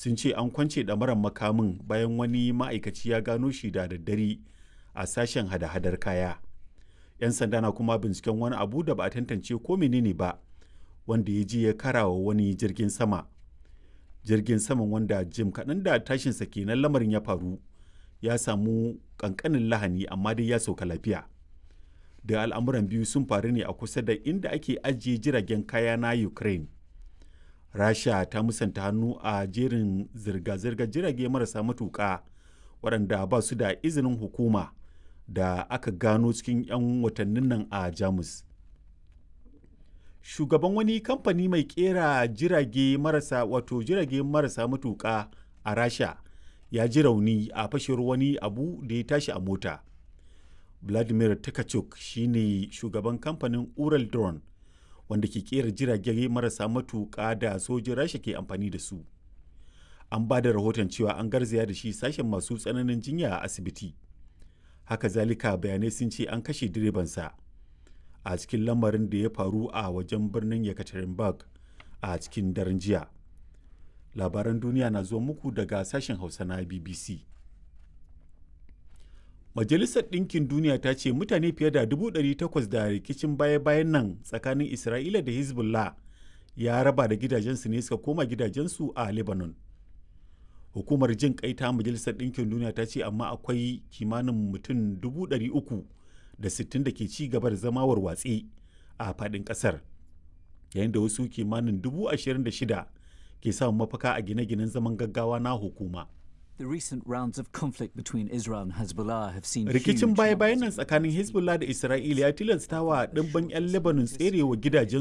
sun ce an kwance ɗamarar makamin bayan wani ma'aikaci ya gano shi da daddare a sashen hada-hadar kaya 'yan sanda na kuma binciken wani abu da ba a tantance ko menene ba wanda ya je ya karawa wani jirgin sama jirgin saman wanda jim kaɗan da tashinsa kenan lamarin ya faru ya samu ƙanƙanin lahani amma dai ya sauka lafiya da al'amuran biyu sun faru ne a kusa da inda ake ajiye jiragen kaya na ukraine rasha ta musanta hannu a jerin zirga-zirgar jirage marasa matuƙa waɗanda ba su da izinin hukuma da aka gano cikin 'yan watannin nan a jamus shugaban wani kamfani mai kera jirage marasa wato jirage marasa matuƙa a rasha ya ji rauni a fashewar wani abu da ya tashi a mota vladimir takachuk shine shugaban kamfanin ural drone wanda ke kera jirage marasa matuƙa da sojin rasha ke amfani da su an ba da rahoton cewa an garzaya da shi sashen masu tsananin jinya a asibiti haka zalika bayanai sun ce an kashe direbansa a cikin lamarin da ya faru a wajen birnin yekaterinburg a cikin daren jiya labaran duniya na zuwa muku daga sashen hausa na bbc majalisar ɗinkin duniya ta ce mutane fiye da 800 da rikicin baya-bayan nan tsakanin isra'ila da hezbollah ya raba da gidajensu ne suka koma gidajensu a lebanon hukumar jin kai ta majalisar ɗinkin duniya ta ce amma akwai kimanin mutum 300 da 60 da ke ci gaba da zama warwatse a faɗin ƙasar yayin da wasu kimanin 26,000 ke samun mafaka a gine-ginen zaman gaggawa na hukuma. The recent rounds of conflict between Israel and Hezbollah have seen Rikicin baya-bayan nan tsakanin Hezbollah da Isra'ila ya tilasta wa ɗimbin 'yan Lebanon tserewa gidajen